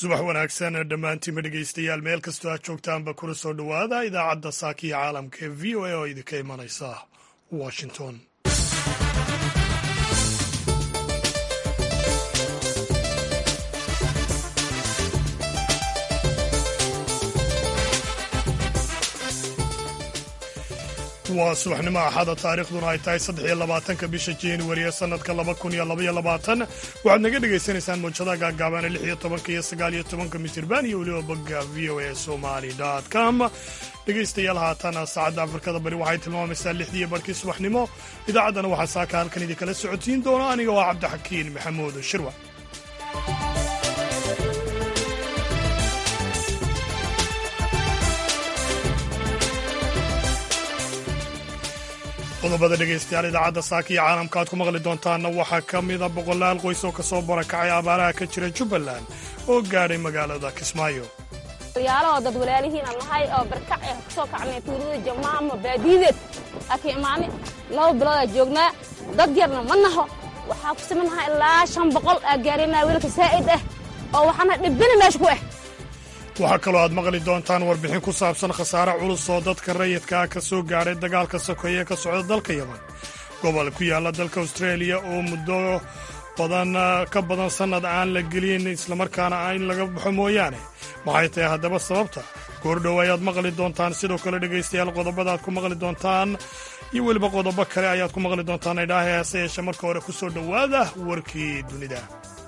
subax wanaagsan dhammaantiinba dhegaystayaal meel kastoo aad joogtaanba kuna soo dhowaada idaacadda saakiya caalamka ee v o a oo idinka imanaysa washington waa subaxnimo axada taariikhduna ay tahay saddex iyo labaatanka bisha januari ee sanadka laba kun iyo labaiyo labaatan waxaad naga dhagaysanaysaan muujadaha gaagaabaana lix iyo tobanka iyo sagaal iyo tobanka mitirban iyo weliba bogga v o a somali com dhegaystayaal haatan saacadda afrikada bari waxay tilmaamaysaa lixdiiyo barhkii subaxnimo idaacaddana waxaa saaka halkan idinkala socotiin doona aniga waa cabdixakiin maxamuud shirwa qodobada dhegaystayaal idaacadda saaka iyo caalamka aad ku maqli doontaanna waxaa ka mida boqolaal qoys oo ka soo barakacay abaaraha ka jira jubbaland oo gaadhay magaalada kismaayo yaalahoo dad walaalihiin aan nahay oo barkac eh kasoo kacnay tuulada jamaama baadiideed aka imaani laba biloodaa joognaa dad yarna ma naho waxaa ku simannahaa ilaa shan boqol aa gaarinaa wiilka saa'id ah oo waxaana dhibbina meesha ku ah waxaa kaloo aad maqli doontaan warbixin ku saabsan khasaare culus oo dadka rayidkaa ka soo gaadhay dagaalka sokeeye ee ka socda dalka yaman gobol ku yaalla dalka austraeliya oo muddo badan ka badan sannad aan la gelin islamarkaana in laga baxo mooyaane maxay tahay haddaba sababta goordhow ayaad maqli doontaan sidoo kale dhegaystayaal qodobada aad ku maqli doontaan iyo weliba qodobo kale ayaad ku maqli doontaan idhaaha heese yeeshe marka hore ku soo dhowaada warkii dunida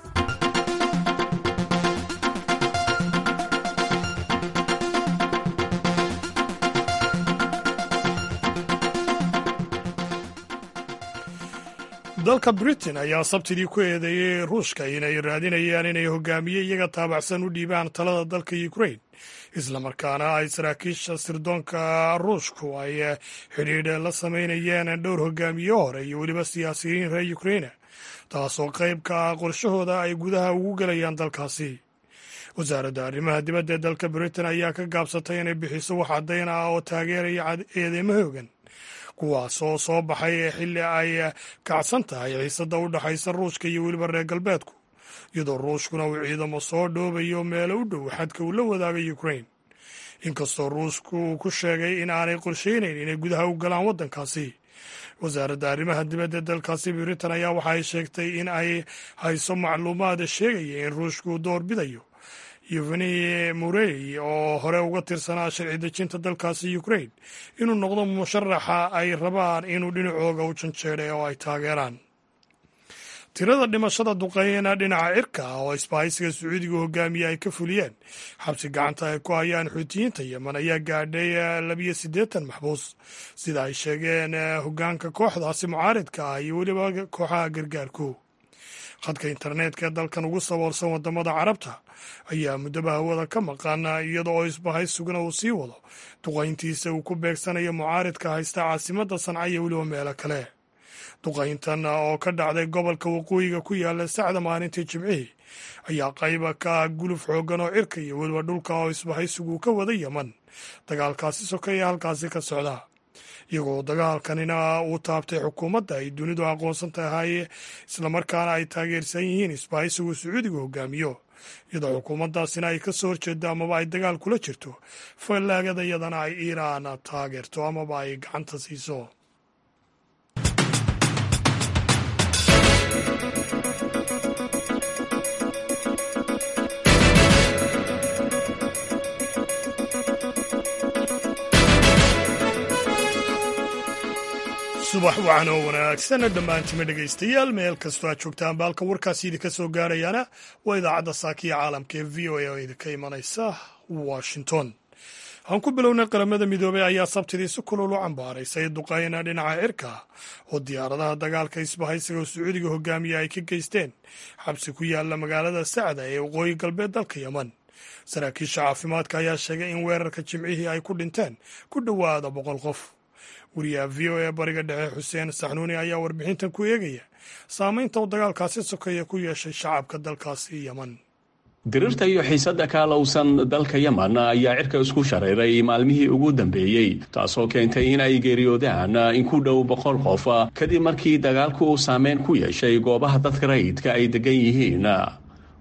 dalka britain ayaa sabtidii ku eedeeyey ruushka inay raadinayaan inay hogaamiye iyaga taabacsan u dhiibaan talada dalka ukrain islamarkaana ay saraakiisha sirdoonka ruushku ay xidhiidh la samaynayeen dhowr hogaamiye hore iyo weliba siyaasiyiin reer ukraina taasoo qayb ka ah qorshahooda ay gudaha ugu gelayaan dalkaasi wasaaradda arrimaha dibadda ee dalka britain ayaa ka gaabsatay inay bixiso wax caddayn ah oo taageeraya eedeymo hoogan kuwaas oo soo baxay xilli ay kacsan tahay xiisadda u dhexaysa ruushka iyo weliba reer galbeedku iyadoo ruushkuna uu ciidamo soo dhoobayo meelo u dhow xadka uu la wadaagay ukrain inkastoo ruushku uu ku sheegay in aanay qorshaynayn inay gudaha u galaan waddankaasi wasaaradda arrimaha dibadda dalkaasi britain ayaa waxa ay sheegtay in ay hayso macluumaad sheegaya in ruushku door bidayo yeveni murey oo hore uga tirsanaa sharci dejinta dalkaasi ukrain inuu noqdo musharaxa ay rabaan inuu dhinacooga u janjeedhay oo ay taageeraan tirada dhimashada duqeyna dhinaca cirka ah oo isbahaysiga sacuudiga hogaamiye ay ka fuliyeen xabsi gacanta ay ku hayaan xuutiyiinta yemen ayaa gaadhay labiyo siddeetan maxbuus sida ay sheegeen hogaanka kooxdaasi mucaaridka ah iyo weliba kooxaha gargaarku khadka internetka ee dalkan ugu saboolsan wadamada carabta ayaa muddaba hawada ka maqan iyada oo isbahaysuguna uu sii wado duqayntiisa uu ku beegsanayo mucaaridka haysta caasimadda sanca iyo weliba meelo kale duqayntan oo ka dhacday gobolka waqooyiga ku yaala sacda maalintii jimcihii ayaa qayba ka ah guluf xooggan oo cirka iyo weliba dhulka oo isbahaysigu ka wada yeman dagaalkaasi sokeeya halkaasi ka socda iyagoo dagaalkanina uu taabtay xukuumadda ay dunidu aqoonsan tahay islamarkaana ay taageersan yihiin isbahaysigu sacuudiga hogaamiyo iyadoo xukuumaddaasina ay ka soo horjeedo amaba ay dagaal kula jirto fallaagada iyadana ay iiraan taageerto amaba ay gacanta siiso subax wacan oo wanaagsan dhammaantima dhegaystayaal meel kastoo aad joogtaan baalka warkaasi idinka soo gaarayaana waa idaacadda saakiya caalamka ee v o a oo idinka imanaysa washington aan ku bilownay qaramada midoobey ayaa sabtidii si kulul u cambaaraysay duqayna dhinaca cirka oo diyaaradaha dagaalka isbahaysiga sacuudiga hogaamiya ay ka geysteen xabsi ku yaala magaalada sacda ee waqooyi galbeed dalka yeman saraakiisha caafimaadka ayaa sheegay in weerarka jimcihii ay ku dhinteen ku dhowaada boqol qof wariyaha v o a bariga dhexe xuseen saxnuuni ayaa warbixintan ku eegaya saamaynta uu dagaalkaasi sokeeya ku yeeshay shacabka dalkaasi yeman dirirta iyo xiisadda kaalowsan dalka yeman ayaa cirka isku shareeray maalmihii ugu dambeeyey taasoo keentay in ay geeriyoodaan in ku dhow boqol qof kadib markii dagaalku uu saameyn ku yeeshay goobaha dadka rayidka ay degan yihiin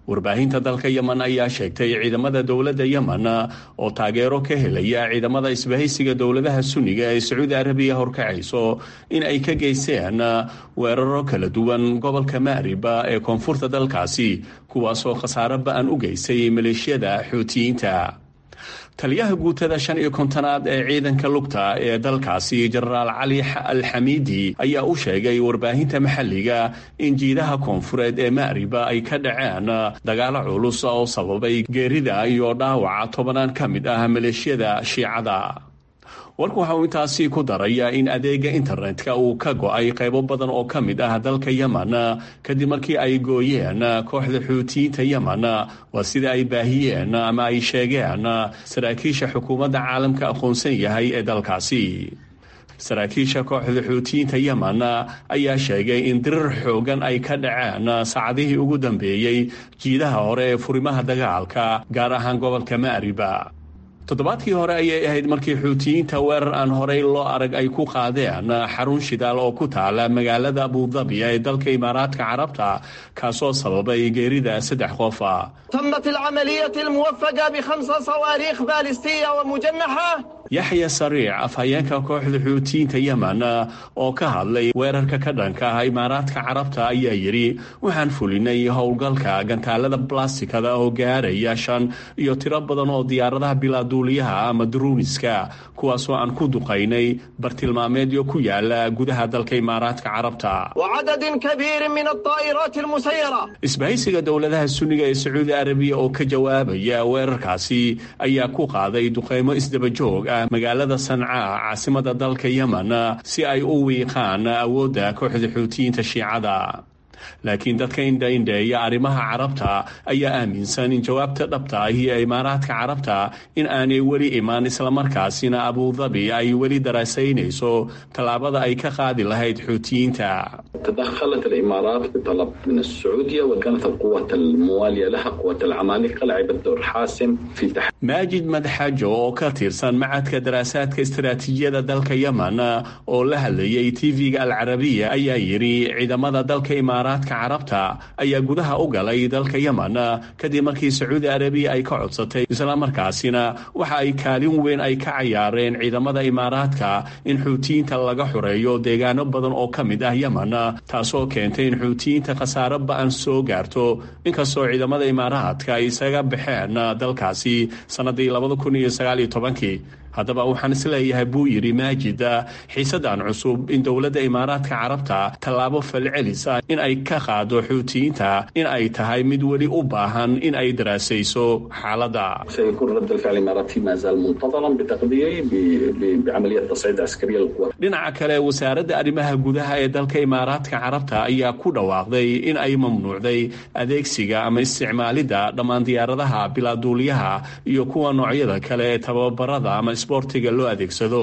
warbaahinta dalka yemen ayaa sheegtay ciidamada dowladda yemen oo taageero ka helaya ciidamada isbahaysiga dowladaha sunniga ee sacuudi arabiya horkacayso in ay ka geysteen weeraro kala duwan gobolka maariba ee koonfurta dalkaasi kuwaasoo khasaaro ba-an u geystay maleeshiyada xuutiyiinta taliyaha guutada shan iyo kontonaad ee ciidanka lugta ee dalkaasi jenaraal cali alxamiidi ayaa u sheegay warbaahinta maxalliga in jiidaha koonfureed ee maariba ay ka dhaceen dagaalo culus oo sababay geerida iyo dhaawaca tobanaan ka mid ah maleeshiyada shiicada warku waxa uu intaasi ku daraya in adeega internetka uu ka go-ay qaybo badan oo ka mid ah dalka yemen kadib markii ay gooyeen kooxda xuutiyiinta yemen waa sida ay baahiyeen ama ay sheegeen saraakiisha xukuumadda caalamka aqoonsan yahay ee dalkaasi saraakiisha kooxda xuutiyiinta yemen ayaa sheegay in dirir xoogan ay ka dhaceen saacadihii ugu dambeeyey jiidaha hore ee furimaha dagaalka gaar ahaan gobolka maariba toddobaadkii hore ayay ahayd markii xuutiyiinta weerar aan horey loo arag ay ku qaadeen xarun shidaal oo ku taala magaalada abudabi ee dalka imaaraadka carabta kaasoo sababay geerida saddex qofa تمت العملية الموفقة بخمس صواريخ باليستية ومجنحة yaxya sariic afhayeenka kooxda xuutiyiinta yemen oo ka hadlay weerarka ka dhanka ah imaaraadka carabta ayaa yidhi waxaan fulinay howlgalka gantaalada blastikada oo gaaraya shan iyo tiro badan oo diyaaradaha bilaaduuliyaha ama duruuniska kuwaasoo aan ku duqaynay bartilmaameedyo ku yaala gudaha dalka imaaraadka carabta وعدد كبير من الطائرات المسيرة isbahaysiga dowladaha sunniga ee sacuudi arabiya oo ka jawaabaya weerarkaasi ayaa ku qaaday duqeymo isdabajoog ah magaalada sanca caasimada dalka yemen si ay u wiiqaan awoodda kooxda xuutiyiinta shiicada laakiin dadka indhaindheeya arrimaha carabta ayaa aaminsan in jawaabta dhabta ahi ee imaaraadka carabta in aanay weli imaan islamarkaasina abudabi ay weli daraasaynayso tallaabada ay ka qaadi lahayd xuutiyiinta تدخلت الامارات بطلب من السعوديه وكانت القوات المواليه لها قوات العمالقه لعبت دور حاسم في تحقيق maajid madxajo oo ka tirsan macadka daraasaadka istaraatiijiyada dalka yemen oo la hadlayay tv-ga alcarabiya ayaa yidhi ciidamada dalka imaaraadka carabta ayaa gudaha u galay dalka yemen kadib markii sacuudi arabiya ay ka codsatay islamarkaasina waxa ay kaalin weyn ay ka cayaareen ciidamada imaaraadka in xuutiyiinta laga xoreeyo deegaano badan oo ka mid ah yemen taasoo keentay in xuutiyiinta khasaaro ba-an soo gaarto inkastoo ciidamada imaaraadka ay isaga baxeen dalkaasi sanadii labada kun iyo sagaal iyo tobankii haddaba waxaan isleeyahay buu yidhi maajid xiisadan cusub in dowladda imaaraadka carabta tallaabo falcelis ah in ay ka qaado xuutiyiinta in ay tahay mid weli u baahan in ay daraasayso xaaladda سيكون رد الفعل الاماراتي ما زال منتظرا بتقديري ب- ب- بعمليه تصعيد عسكريه للقوات dhinaca kale wasaaradda arrimaha gudaha ee dalka imaaraadka carabta ayaa ku dhawaaqday in ay mamnuucday adeegsiga ama isticmaalidda dhammaan diyaaradaha bilaaduuliyaha iyo kuwa noocyada kale ee tababarada ama isboortiga loo adeegsado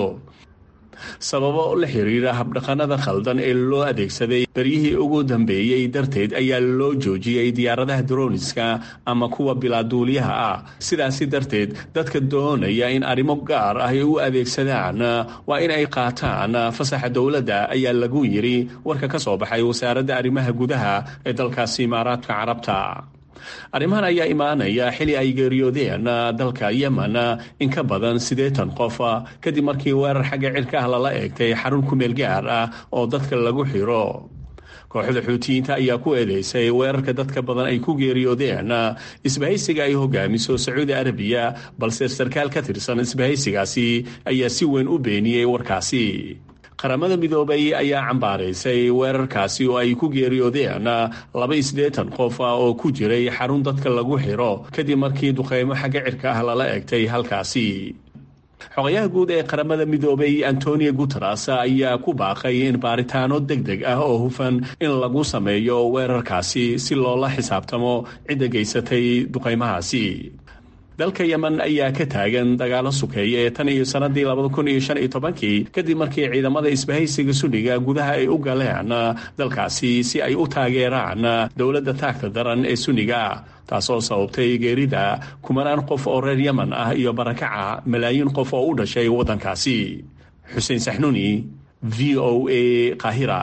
sababo la xiriira habdhaqanada khaldan ee loo adeegsaday beryihii ugu dambeeyey darteed ayaa loo joojiyey diyaaradaha droniska ama kuwa bilaaduuliyaha ah sidaasi darteed dadka doonaya in arrimo gaar ah ay u adeegsadaan waa in ay qaataan fasaxa dowladda ayaa lagu yidhi warka ka soo baxay wasaaradda arrimaha gudaha ee dalkaasi imaaraadka carabta arrimahan ayaa imaanaya xili ay geeriyoodeen dalka yemen in ka badan siddeetan qof kadib markii weerar xagga cirka ah lala eegtay xarun kumeel gaar ah oo dadka lagu xiro kooxda xuutiyiinta ayaa ku eedeysay weerarka dadka badan ay ku geeriyoodeen isbahaysiga ay hogaamiso sacuudi arabiya balse sarkaal ka tirsan isbahaysigaasi ayaa si weyn u beeniyey warkaasi qaramada midoobay ayaa cambaaraysay weerarkaasi oo ay ku geeriyoodeen laba isdeetan qof oo ku jiray xarun dadka lagu xiro kadib markii duqeymo xagga cirka ah lala egtay halkaasi xogayaha guud ee qaramada midoobay antonio guteres ayaa ku baaqay in baaritaano deg deg ah oo hufan in lagu sameeyo weerarkaasi si loola xisaabtamo cidda geysatay duqeymahaasi dalka yemen ayaa ka taagan dagaalo sukeeya ee tan iyo sanadii labada kun iyo shan iyo tobankii kadib markii ciidamada isbahaysiga sunniga gudaha ay u galeen dalkaasi si ay u taageeraan dowladda taagta daran ee sunniga taasoo sababtay geerida kumanaan qof oo reer yemen ah iyo barakaca malaayiin qof oo u dhashay waddankaasi xuseen saxnuuni v o a qaahira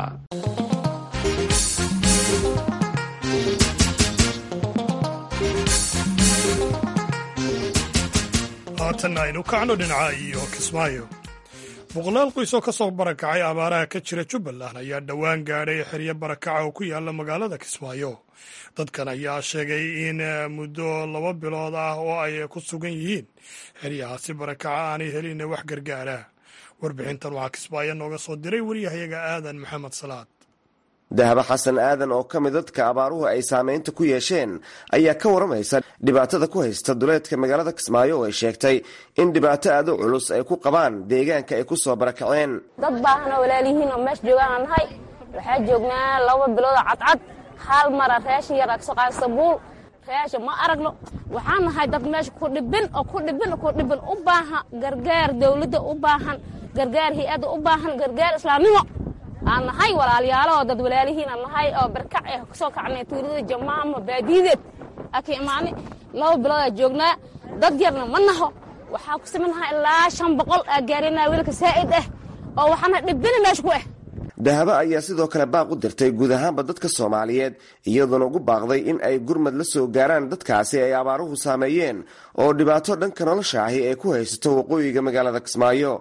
haatanna aynu kacno dhinaca iyo kismaayo boqolaal qoys oo ka soo barakacay abaaraha ka jira jubbaland ayaa dhowaan gaadhay xeryo barakaca oo ku yaala magaalada kismaayo dadkan ayaa sheegay in muddo laba bilood ah oo ay ku sugan yihiin xeryahaasi barakaca aanay helin wax gargaara warbixintan waxaa kismaayo nooga soo diray wariyahayaga aadan maxamed salaad dahaba xasan aadan oo ka mid dadka abaaruhu ay saameynta ku yeesheen ayaa ka waramaysa dhibaatada ku haysta duleedka magaalada kismaayo oo ay sheegtay in dhibaato aad u culus ay ku qabaan deegaanka ay ku soo barakaceen dad baahan oo walaalihiin oo meesha joogaan aan nahay waxaa joognaa laba biloodoo cadcad hal mara raashin yar kasoo qaada sabuul raasha ma aragno waxaan nahay dad meesha ku dhibin oo ku dhibin ku dhibin u baahan gargaar dawladda u baahan gargaar hay-adda u baahan gargaar islaamnimo aan nahay walaalyaalo oo dad walaalihiin aan nahay oo barkac eh kasoo kacnay tuulada jamaama baadiideed aki imaani laba biloodaa joognaa dad yarna ma naho waxaa ku simannahaa ilaa shan boqol aa gaarina wiilka saa'id ah oo waxaana dhibina meesha ku ah dahaba ayaa sidoo kale baaq u dirtay guud ahaanba dadka soomaaliyeed iyadoona ugu baaqday in ay gurmad la soo gaaraan dadkaasi ay abaaruhu saameeyeen oo dhibaato dhanka nolosha ahi ay ku haysato waqooyiga magaalada kismaayo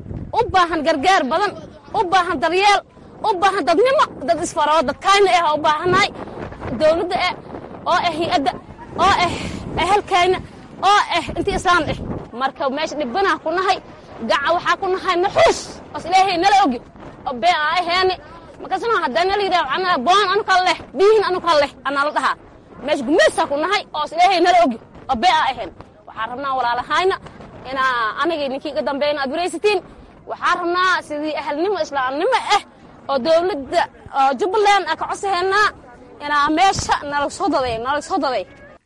u baahan gargaar badan u baahan daryeel u baahan dadnimo dad isfaroo dadkayna ah u baahannahay dawladda ah oo ah hay-adda oo ah ehelkayna oo ah intii islaan ah marka meesha dhibbanaa ku nahay gaca waxaa ku nahay naxuus os ilaahay nala ogi oo bee aa aheeni markaasna haddana la yidhaha anaa boon anu kala leh biyihin anu kala leh anaa la dhahaa meesha gumaysaa ku nahay oo os ilaahay nala ogi oo bee aa aheen waxaan rabnaa walaalahayna inaa anigay ninkii iga dambeeyna aad waraysatiin waxaan rabnaa sidii ahalnimo islaamnimo ah oo dawladda oo jubbaland a ka codsahaynaa inaa meesha nala soo daday nala soo daday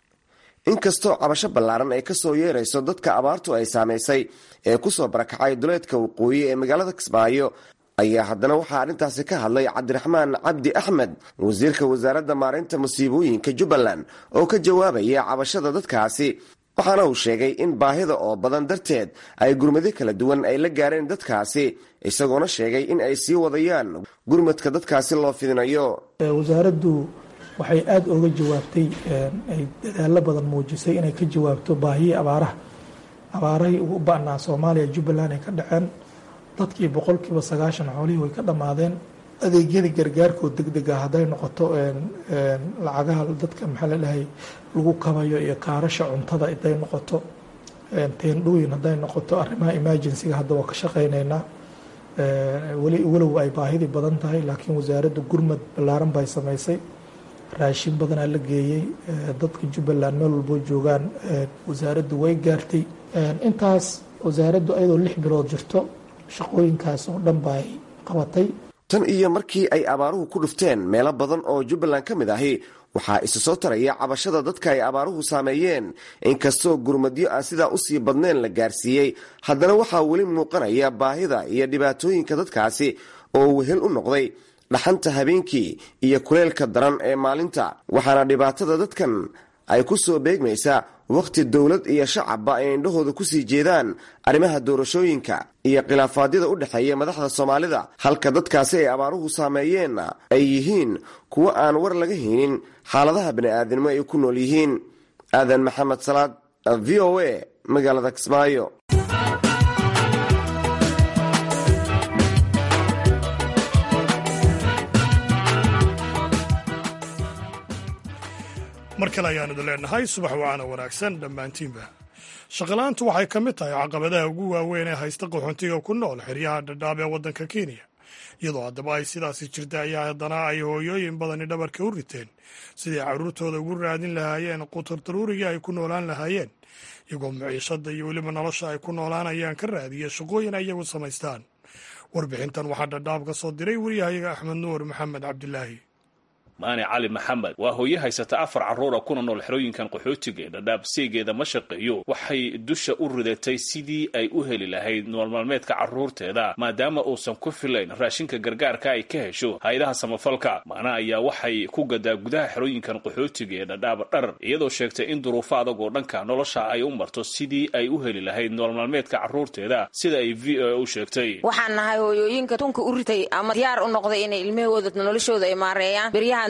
inkastoo cabasho ballaaran ay ka soo yeerayso dadka abaartu ay saamaysay ee ku soo barakacay duleedka waqooyi ee magaalada kismaayo ayaa haddana waxaa arrintaasi ka hadlay cabdiraxmaan cabdi axmed wasiirka wasaaradda maareynta musiibooyinka jubbaland oo ka jawaabaya cabashada dadkaasi waxaana uu sheegay in baahida oo badan darteed ay gurmado kala duwan ay la gaareen dadkaasi isagoona sheegay in ay sii wadayaan gurmadka dadkaasi loo fidinayo wasaaraddu waxay aada uga jawaabtay ay dadaalo badan muujisay inay ka jawaabto baahiyii abaaraha abaarahay ugu ba'naa soomaaliya jubbaland ay ka dhaceen dadkii boqolkiiba sagaashan xoolihii way ka dhammaadeen adeegyadii gargaarkoo deg dega hadday noqoto lacagaha dadka maxaa la dhahay lagu kabayo iyo kaarasha cuntada hadday noqoto teendhooyin hadday noqoto arrimaha emergencyga hadda waa ka shaqaynaynaa weli walow ay baahidii badan tahay laakiin wasaaradda gurmad ballaaran bay samaysay raashin badanaa la geeyey dadka jubbaland meel walboo joogaan wasaaraddu way gaartay intaas wasaaraddu ayadoo lix bilood jirto shaqooyinkaas oo dhan bay qabatay tan iyo markii ay abaaruhu ku dhufteen meelo badan oo jubbaland ka mid ahi waxaa isa soo taraya cabashada dadka ay abaaruhu saameeyeen inkastoo gurmadyo aan sidaa usii badneen la gaarsiiyey haddana waxaa weli muuqanaya baahida iyo dhibaatooyinka dadkaasi oo wehel u noqday dhaxanta habeenkii iyo kuleelka daran ee maalinta waxaana dhibaatada dadkan ay ku soo beegmaysaa wakhti dowlad iyo shacabba ay indhahooda kusii jeedaan arrimaha doorashooyinka iyo khilaafaadyada u dhexeeya madaxda soomaalida halka dadkaasi ay abaaruhu saameeyeenna ay yihiin kuwo aan war laga haynin xaaladaha bani'aadinimo ay ku nool yihiin aadan maxamed salaad v o a magaalada kismaayo mar kale ayaanu idin leenahay subax wacaana wanaagsan dhammaantiinba shaqalaantu waxay ka mid tahay caqabadaha ugu waaweyn ee haysta qaxoontiga ku nool xeryaha dhadhaab ee waddanka kenya iyadoo haddaba ay sidaasi jirta ayaa haddana ay hooyooyin badani dhabarka u riteen sidai carruurtooda ugu raadin lahaayeen qutar daruurigii ay ku noolaan lahaayeen iyagoo maciishada iyo weliba nolosha ay ku noolaanayaan ka raadiya shaqooyin ay iyagu samaystaan warbixintan waxaa dhadhaab ka soo diray wariyahayaga axmed nuur maxamed cabdilaahi maani cali maxamed waa hooye haysata afar carruura kuna nool xerooyinkan qaxootiga ee dhadhaab seegeeda ma shaqeeyo waxay dusha u ridatay sidii ay u heli lahayd nool maalmeedka carruurteeda maadaama uusan ku filayn raashinka gargaarka ay ka hesho hay-adaha samafalka maana ayaa waxay ku gadaa gudaha xerooyinkan qaxootiga ee dhadhaab dhar iyadoo sheegtay in duruufo adag oo dhanka nolosha ay u marto sidii ay u heli lahayd nool maalmeedka carruurteeda sida ay v o a u sheegtay waxaan nahay hooyooyinka tunka u ritay ama diyaar u noqday inay ilmahooda noloshooda ay maareeyaan beryahan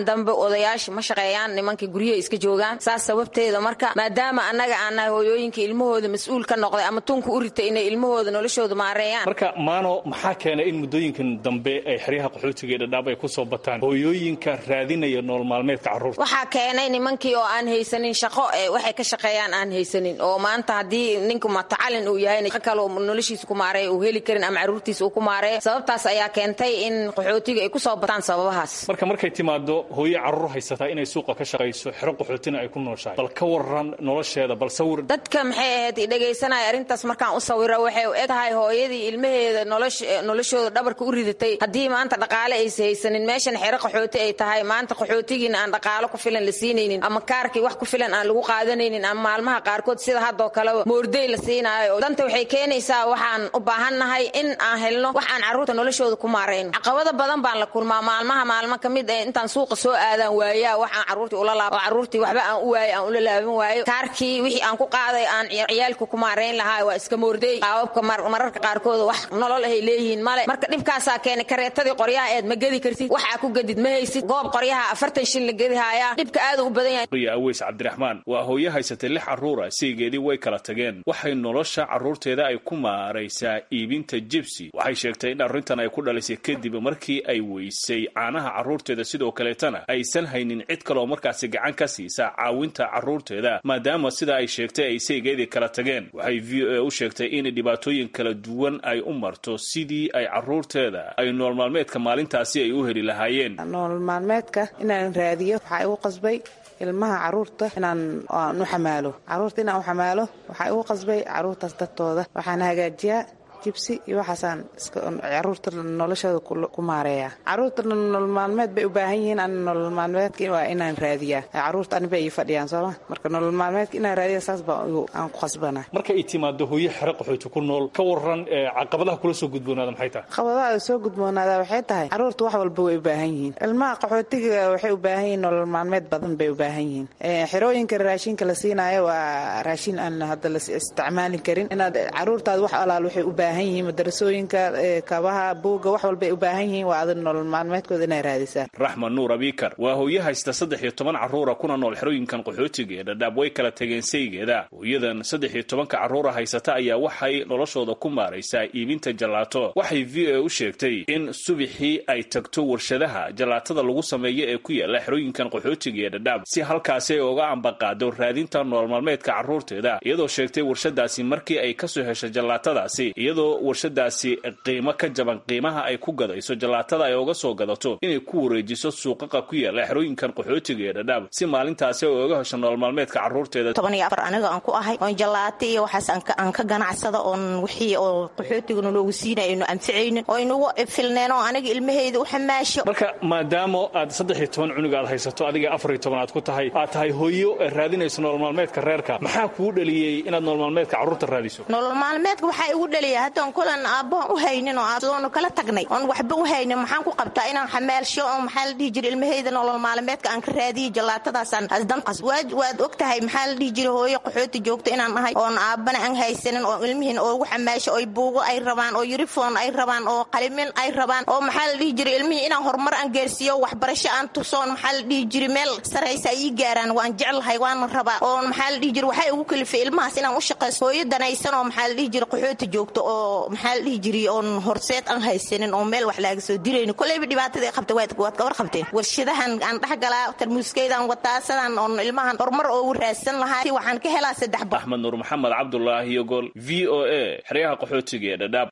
waayahan dambe odayaasha ma shaqeeyaan nimankii guryaha iska joogaan saas sababteeda marka maadaama annaga aan nahay hooyooyinka ilmahooda mas-uul ka noqday ama tunka u ritay inay ilmahooda noloshooda maareeyaan marka maano maxaa keenay in muddooyinkan dambe ay xeryaha qaxootiga ee dhadhaab ay ku soo bataan hooyooyinka raadinaya nolol maalmeedka carruurta waxaa keenay nimankii oo aan haysanin shaqo ee waxay ka shaqeeyaan aan haysanin oo maanta haddii ninku matacalin uu yahay shaqo kale uu noloshiisa ku maareeya uu heli karin ama carruurtiisa uu ku maareeyo sababtaas ayaa keentay in qaxootiga ay ku soo bataan sababahaas marka markay timaado hooyo carruur haysataa inay suuqa ka shaqayso xero qaxootina ay ku nooshahay bal ka waran nolosheeda bal sawir dadka maxay ahayd dhegaysanaya arrintaas markaan u sawiro waxay u eg tahay hooyadii ilmaheeda noloshooda dhabarka u ridatay haddii maanta dhaqaale aysa haysanin meeshan xero qaxooti ay tahay maanta qaxootigiina aan dhaqaalo ku filan la siinaynin ama kaarkii wax ku filan aan lagu qaadanaynin ama maalmaha qaarkood sida haddoo kaleba moordey la siinaayo danta waxay keenaysaa waxaan u baahannahay in aan helno wax aan carruurta noloshooda ku maarayno caqabado badan baan la kulmaa maalmaha maalmo ka mid ee intaan suuqa soo aadaan waayaa wax aan carruurtii ula laabo oo carruurtii waxba aan u waayo aan ula laaban waayo kaarkii wixii aan ku qaaday aan ciyaalka ku maarayn lahaa waa iska moordey qaababka mararka qaarkood wax nolol ahay leeyihiin male marka dhibkaasaa keenay kareetadii qoryaha eed ma gedi kartid waxaa ku gedid ma haysid goob qoryaha afartan shin la gedihayaa dhibka aad u badan yahay riya aweys cabdiraxmaan waa hooyo haysatay lix carruura saygeedii way kala tageen waxay nolosha carruurteeda ay ku maaraysaa iibinta jibsi waxay sheegtay in arrintan ay ku dhalisay kadib markii ay weysay caanaha carruurteeda sidoo kaleetana aysan haynin cid kaleoo markaasi gacan ka siisa caawinta carruurteeda maadaama sida ay sheegtay ay saygeedii kala tageen waxay v o a u sheegtay in dhibaatooyin kala duwan ay u marto sidii ay carruurteeda ay nool maalmeedka maalintaasi ay u heli lahaayeen nool maalmeedka inaan raadiyo waxaa igu qasbay ilmaha caruurta inaan u xamaalo caruurta inaan u xamaalo waxaa igu qasbay caruurtaas dadtooda waxaan hagaajiyaa jibsi iyo waxaasaan caruurta noloshooda ku maareeya caruurta nolol maalmeed bay u baahan yihiin an nolol maalmeedka waa inaan raadiyaa caruurta aniba ii fadhiyaan sooma marka nolol maalmeedka inaan raadiya saas baa aan ku qasbana marka ay timaado hooyo xero qaxooti ku nool ka waran caqabadaha kula soo gudboonaada maxay tahay caqabadaha soo gudboonaada waxay tahay caruurta wax walba way u baahan yihiin ilmaha qaxootiga waxay u baahan yihiin nolol maalmeed badan bay u baahan yihiin xerooyinka raashinka la siinaayo waa raashin aan hadda la isticmaali karin inaad caruurtaada wax alaal waxay u baahan yihiin madarasooyinka kabaha buugga wax walbay u baahan yihiin waa adag nolol maalmeedkooda inay raadisaan raxman nuur abikar waa hooyo haysta saddex iyo toban carruura kuna nool xerooyinkan qaxootiga ee dhadhaab way kala tageen saygeeda hooyadan saddex iyo tobanka carruura haysata ayaa waxay noloshooda ku maaraysaa iibinta jalaato waxay v o a u sheegtay in subixii ay tagto warshadaha jalaatada lagu sameeyo ee ku yaala xerooyinkan qaxootiga ee dhadhaab si halkaasi ay oga ambaqaado raadinta nolol maalmeedka carruurteeda iyadoo sheegtay warshadaasi markii ay kasoo heshay jallaatadaasi iyadoo warshadaasi qiimo ka jaban qiimaha ay ku gadayso jalaatada ay oga soo gadato inay ku wareejiso suuqaqa ku yaala xerooyinkan qaxootiga ee dhadhaab si maalintaasi ay oga hesho nolol maalmeedka carruurteeda toban iyo afar aniga aan ku ahay oon jalaata iyo waxaas aan ka ganacsada oon wixii oo qaxootiga naloogu siinay aynu anficaynin oo inugu filneen oo aniga ilmahayda u xamaasho marka maadaama aad saddex iyo toban cunug aad haysato adiga afar iyo toban aad ku tahay aad tahay hooyo raadinayso nolol maalmeedka reerka maxaa kuu dhaliyey inaad nolol maalmeedka carruurta raadiso nolol maalmeedka waxaa igu dhaliya haddaan kulan aabbahan u haynin oo adoonu kala tagnay oon waxba u haynin maxaan ku qabtaa inaan xamaalsho oo maxaa la dhihi jiray ilmahayda nolol maalmeedka aan ka raadiyey jallaatadaasaan asdanqas waad og tahay maxaa la dhihi jiray hooyo qaxooti joogta inaan ahay oon aabbana aan haysanin oo ilmihiin oogu xamaasho oy buugo ay rabaan oo yurifon ay rabaan oo qalimin ay rabaan oo maxaa la dhihi jiray ilmihii inaan horumar aan gaarsiiyo waxbarasho aan tusoon maxaa la dhihi jiray meel saraysa ay ii gaaraan waan jeclahay waana rabaa oon maxaa la dhihi jiray waxay ugu kalifay ilmahaas inaan u shaqaysto hooyo danaysan oo maxaa la dhihi jiray qaxooti joogto oo maxaa la dhihi jiray oon horseed aan haysanin oo meel wax laaga soo dirayni koleyba dhibaatada ay qabta waad ka war qabteen warshadahan aan dhexgalaa tarmuuskaydan wataa sidaan oon ilmahan horumar oogu raadsan lahaa si waxaan ka helaa saddex ba axmed nuur maxamed cabdulaahi yogol v o a xeryaha qaxootiga ee dhadhaab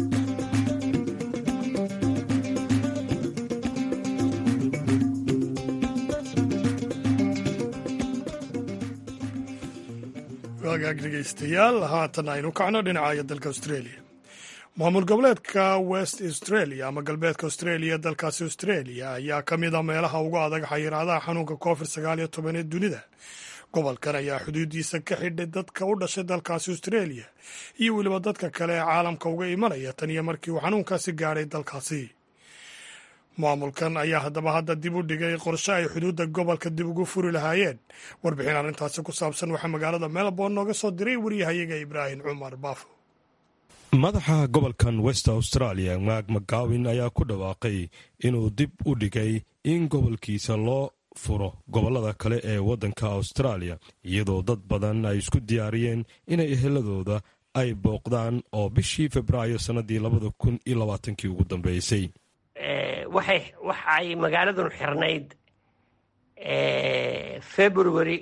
waagaag dhegaystayaal haatan aynu kacno dhinacayo dalka australia maamul goboleedka west australia ama galbeedka australia dalkaasi australia ayaa ka mid a meelaha ugu adag xayiraadaha xanuunka covid sagaal iyo toban ee dunida gobolkan ayaa xuduudiisa ka xidhay dadka u dhashay dalkaasi australia iyo weliba dadka kale ee caalamka uga imanaya tan iyo markii uu xanuunkaasi gaadhay dalkaasi maamulkan ayaa haddaba hadda dib u dhigay qorshe ay xuduudda gobolka dib ugu furi lahaayeen warbixin arrintaasi ku saabsan waxaa magaalada melbourne nooga soo diray waryahayaga ibraahim cumar baafo madaxa gobolkan west australia maag mcgawin ayaa ku dhawaaqay inuu dib u dhigay in gobolkiisa loo furo gobollada kale ee waddanka austraaliya iyadoo dad badan ay isku diyaariyeen inay eheladooda ay booqdaan oo bishii febraayo sannadii labada kun iyo labaatankii ugu dambeysay waxay magaaladun xirnayd february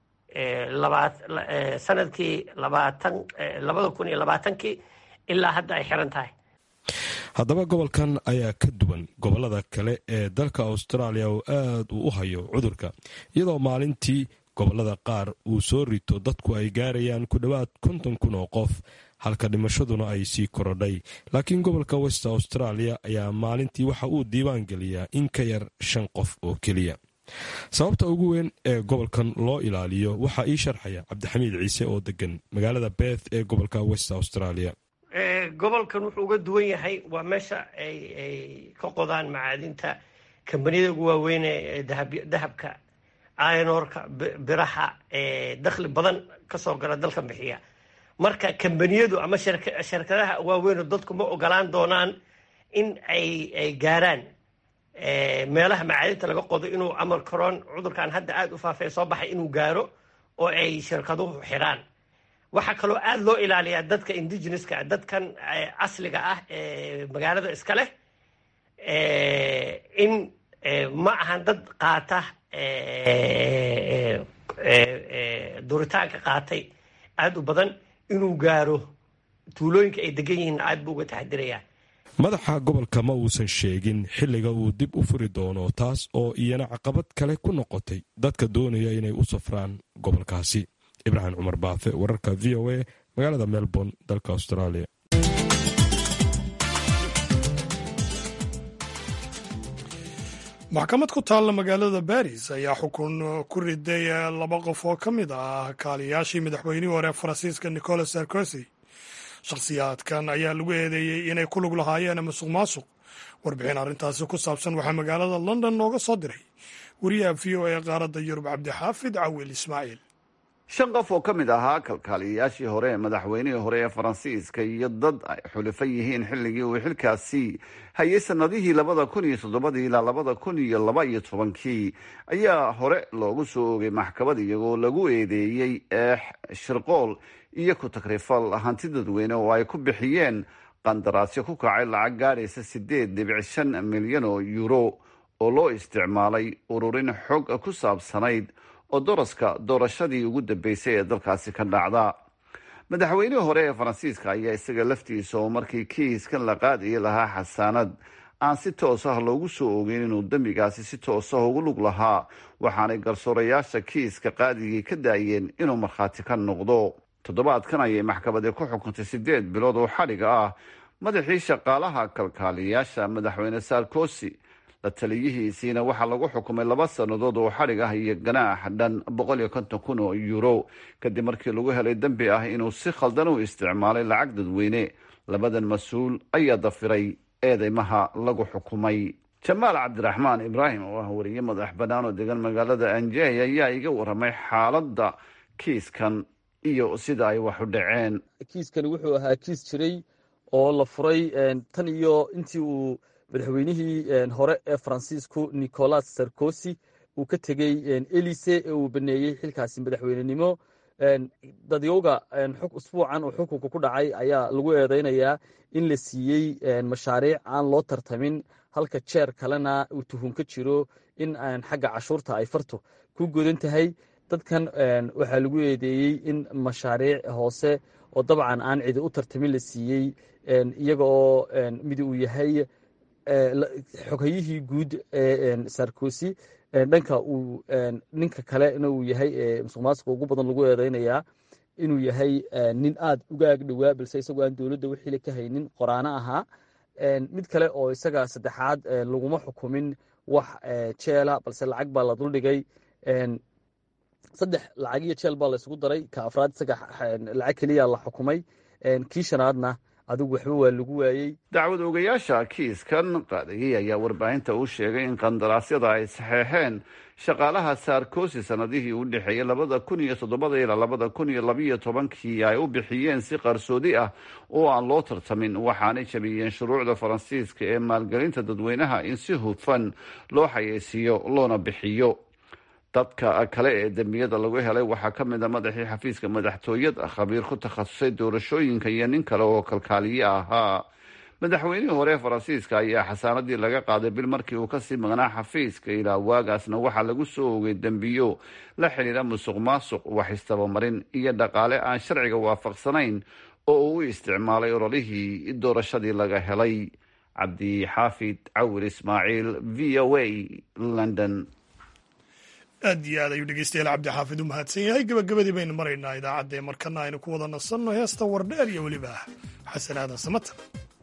sanadkii labada kun iyo labaatankii ilaa hadda ay xiran tahay haddaba gobolkan ayaa ka duwan gobollada kale ee dalka austraaliya oo aad uu u hayo cudurka iyadoo maalintii gobollada qaar uu soo rito dadku ay gaarayaan ku dhowaad konton kun oo qof halka dhimashaduna ay sii korodhay laakiin gobolka west australia ayaa maalintii waxa uu diiwaan geliyaa in ka yar shan qof oo keliya sababta ugu weyn ee gobolkan loo ilaaliyo waxaa ii sharxaya cabdixamiid ciise oo degan magaalada beth ee gobolka west australia gobolkan wuxuu uga duwan yahay waa meesha ay ka qodaan macaadinta kambaniyada ugu waaweyn ee dahabka aynoorka biraha dakhli badan kasoo gala dalkan bixiya marka kambaniyadu ama shirkadaha waaweyno dadku ma ogolaan doonaan in ay gaaraan meelaha macaadinta laga qodo inuu amar karoon cudurkan hadda aada u faafay soo baxay inuu gaaro oo ay shirkaduhu xidhaan waxaa kaloo aada loo ilaaliyaa dadka indigeneska dadkan asliga ah ee magaalada iska leh in ma ahan dad qaata duritaanka qaatay aada u badan inuu gaaro tuulooyinka ay degan yihiin aad buu uga taxadirayaa madaxa gobolka ma uusan sheegin xilliga uu dib u furi doono taas oo iyana caqabad kale ku noqotay dadka doonaya inay u safraan gobolkaasi ibraahim cumar baafe wararka v o a magaalada melbourne dalka australia maxkamad ku taalla magaalada baris ayaa xukun ku riday laba qof oo ka mid ah kaaliyaashii madaxweynihii hore faransiiska nicolas sarkozy shakhsiyaadkan ayaa lagu eedeeyey inay ku lug lahaayeen masuq maasuq warbixin arrintaasi ku saabsan waxaa magaalada london nooga soo diray wariyaha v o a qaaradda yurub cabdixaafid cawil ismaaciil shan qof oo ka mid ahaa kalkaaliyayaashii hore ee madaxweynihii hore ee faransiiska iyo dad ay xulifan yihiin xilligii uu xilkaasi hayay sanadihii labada kun iyo toddobadii ilaa labada kun iyo laba iyo tobankii ayaa hore loogu soo oogay maxkamad iyagoo lagu eedeeyey eex shirqool iyo ku takrifal hanti dadweyne oo ay ku bixiyeen qandaraasyo ku kacay lacag gaadhaysa sideed dhibic shan milyan oo euro oo loo isticmaalay ururin xog ku saabsanayd oo daraska doorashadii ugu dambeysay ee dalkaasi ka dhacda madaxweynihii hore ee faransiiska ayaa isaga laftiisa oo markii kiiskan la qaadaya lahaa xasaanad aan si toos ah loogu soo ogeyn inuu dembigaasi si toos ah ugu lug lahaa waxaanay garsoorayaasha kiiska qaadigii ka daayeen inuu markhaati ka noqdo toddobaadkan ayay maxkamadi ku xukuntay sideed bilood oo xadhiga ah madaxii shaqaalaha kalkaaliyayaasha madaxweyne sarkozy la taliyihiisiina waxaa lagu xukumay laba sannadood oo xadhig ah iyo ganaax dhan boqol iyo konton kun oo euro kadib markii lagu helay dembi ah inuu si khaldan u isticmaalay lacag dadweyne labadan mas-uul ayaa dafiray eedeymaha lagu xukumay jamaal cabdiraxmaan ibraahim oo ah wariye madax bannaan oo degan magaalada anjey ayaa iga waramay xaaladda kiiskan iyo sida ay wax u dhaceen kiiskani wuxuu ahaa kiis jiray oo la furay tan iyo intii uu madaxweynihii hore ee faransiisku nicolas sarkozy uu ka tegey elise ee uu baneeyey xilkaasi madaxweynenimo dadyowga xog usbuucan uu xukunka ku dhacay ayaa lagu eedeynayaa in la siiyey mashaariic aan loo tartamin halka jeer kalena uu tuhun ka jiro in xagga cashuurta ay farto ku godan tahay dadkan waxaa lagu eedeeyey in mashaariic hoose oo dabcan aan cidi u tartamin la siiyey iyaga oo mid uu yahay xoghayihii guud ee sarkozy dhanka uu ninka kalena uu yahay musuq maasuqa ugu badan lagu eedeynayaa inuu yahay nin aada uga ag dhowaa balse isagoo aan dowladda wixii ka haynin qoraano ahaa mid kale oo isaga saddexaad laguma xukumin wax jeela balse lacag baa la duldhigay saddex lacag iyo jeel baa la isugu daray ka afraad isaga lacag keliya la xukumay kii shanaadna adigu waxba waa lagu waayey dacwad ogayaasha kiiskan qaadayay ayaa warbaahinta u sheegay in qandaraasyada ay saxeexeen shaqaalaha saarkosi sanadihii u dhexeeyay labada kun iyo toddobada ilaa labada kun iyo labiyo tobankii ay u bixiyeen si qarsoodi ah oo aan loo tartamin waxaanay jabiyeen shuruucda faransiiska ee maalgelinta dadweynaha in si hufan loo xayeysiiyo loona bixiyo dadka kale ee dembiyada lagu helay waxaa ka mid a madaxii xafiiska madaxtooyada khabiir ku takhasusay doorashooyinka iyo nin kale oo kalkaaliye ahaa madaxweynihii hore ee faransiiska ayaa xasaanadii laga qaaday bil markii uu kasii maqnaa xafiiska ilaa waagaasna waxaa lagu soo ogay dembiyo la xidhiira musuq maasuq wax istabamarin iyo dhaqaale aan sharciga waafaqsanayn oo uu u isticmaalay ololihii doorashadii laga helay cabdi xaafid cawir ismaaciil v o a london aad iyo aad ayuu dhegeystayaal cabdixaafid u mahadsan yahay gebagabadii baynu maraynaa idaacadda ee markana aynu ku wada nasanno heesta wardheer iyo weliba xasan aadan samatan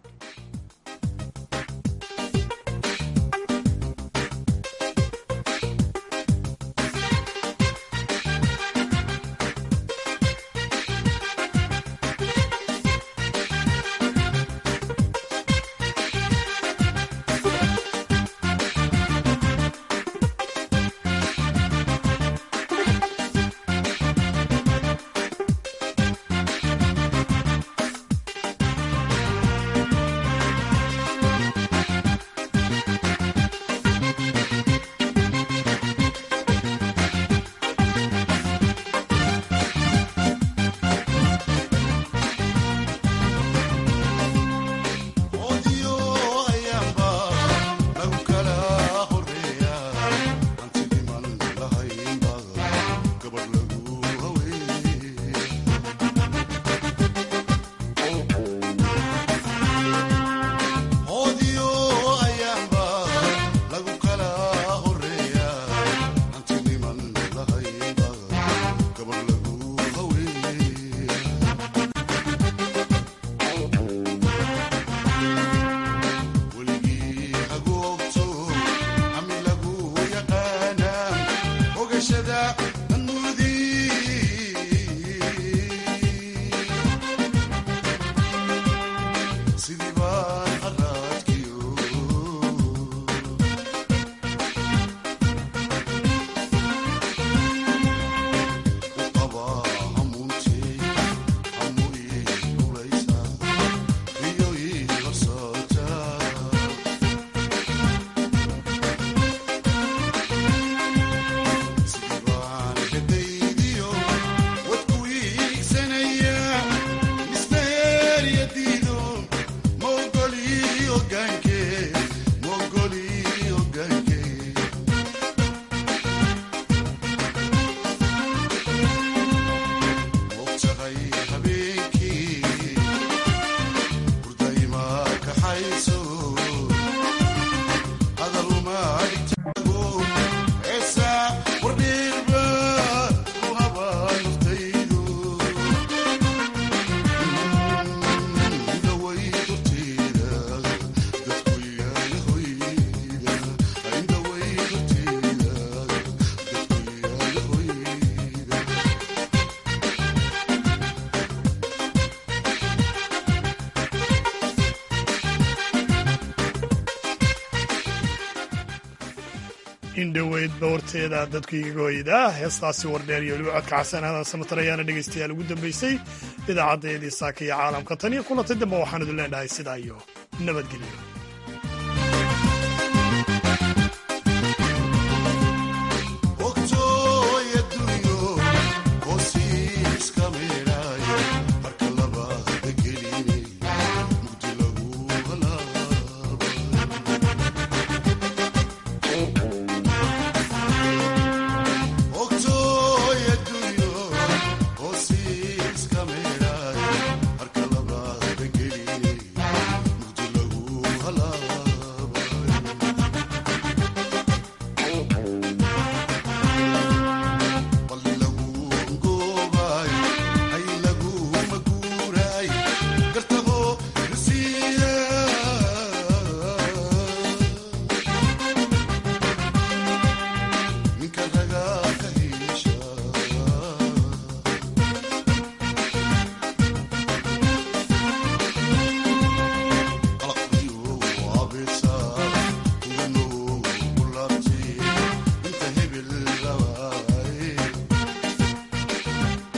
indhoweydba horteeda dadku igaga hoyda heestaasi wardheer iyo weliba codka xasan aadan samatar ayaana dhegaystayaal ugu dambaysay idaacaddeedii saaka iyo caalamka tan iyo kulantay dambe waxaan idin leenahay sidaa iyo nabadgelyo